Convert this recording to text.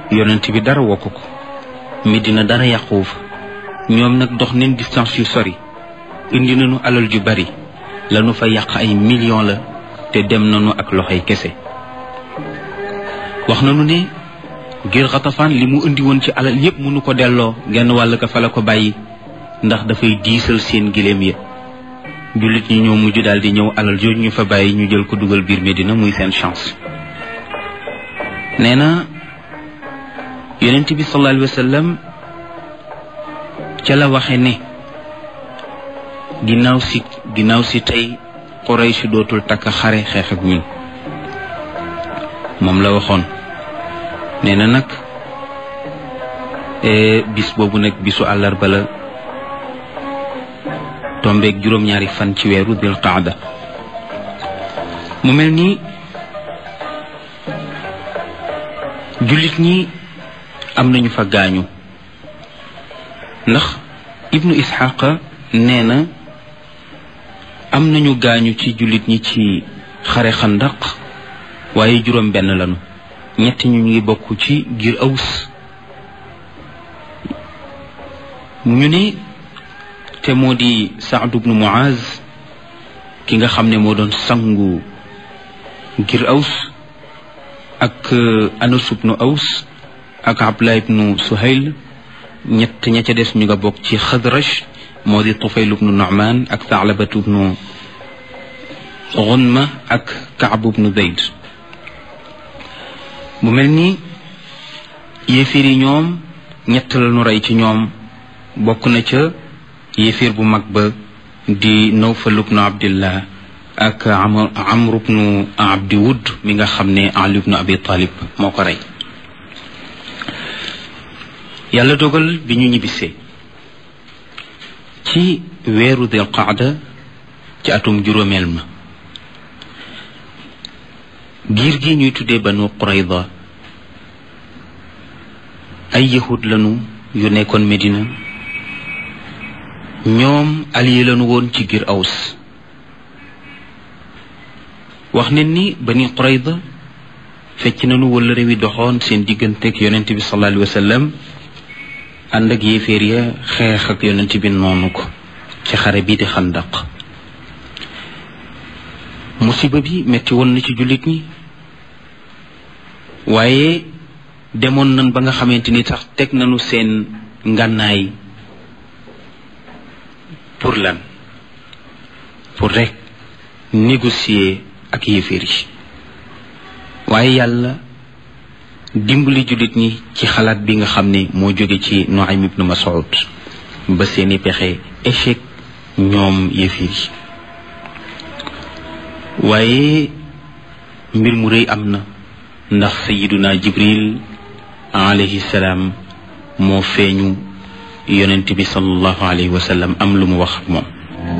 yonent bi dara wokk ko Medina dara yàquwu fa ñoom nag dox neen distance yu sori indi nañu alal ju bari lanu fa yàq ay millions la te dem nañu ak loxoy kese wax nañu ne ngir xatafaan li mu indi woon ci alal yépp mënu ko delloo genn wàll ka fa la ko bàyyi ndax dafay diisal seen giléem ya jullit ñi ñoo mujj daal di ñëw alal jooju ñu fa bàyyi ñu jël ko dugal biir Medina muy seen chance nee na yonent bi sallallahu alayhi wa sallam ca la waxe ne ginnaaw si ginnaaw si tey Quraysh dootul takk xare xeex ak ñun moom la waxoon nee na nag bis boobu nag bisu àllarba la tombeeg juróom-ñaari fan ci weeru dil qaada mu mel ni jullit ñi am nañu fa gaañu ndax ibnu isxaqa nee na am nañu gaañu ci jullit ñi ci xare xandaq waaye juróom benn lañu ñett ñu ngi bokk ci giir aws ñu ne te moo di Saad ibnu Muaz ki nga xam ne moo doon sangu ngir aws ak Anas ibnu aws ak Abdullah ibnu Suhayl ñett ña ca des ñu nga bokk ci Xadraj moo di Tufayl ibnu Nu'man ak Thalabatu ibnu Gunma ak Kaab ibnu Zayd mu mel ni yéefir yi ñoom ñett la ñu rey ci ñoom bokk na ca yéefir bu mag ba di Nawfal ibnu Abdillah ak Amr ibnu Abdi Wud mi nga xam ne Ali ibnu Abi Talib moo ko rey yàlla dogal bi ñu ñibbisee ci weeru Dil Qaada ci atum juróomeel ma giir gi ñuy tuddee Banu Qurayda ay yahud lanu yu nekkoon Medina ñoom allié lañu woon ci giir aws wax ne ni bani qurayda fecc nañu wala réew yi doxoon seen digganteeg yonent bi sallallahu alayhi wa sallam ànd ak yéeféer ya xeex ak yonent bi noonu ko ci xare bii di xandaq musiba bi metti woon na ci jullit ñi waaye demoon nañ ba nga xamante ni sax teg nañu seen ngànnaay pour lan pour rek négocier ak yéeféer yi waaye yàlla dimbali jullit ñi ci xalaat bi nga xam ne moo jóge ci Nuaym ibnu Mas'ud ba seeni pexe échec ñoom yéeféer yi waaye mbir mu rëy am na ndax sayiduna jibril alayhi salaam moo feeñu yonent bi sallallahu alayhi wa sallam am lu mu wax ak moom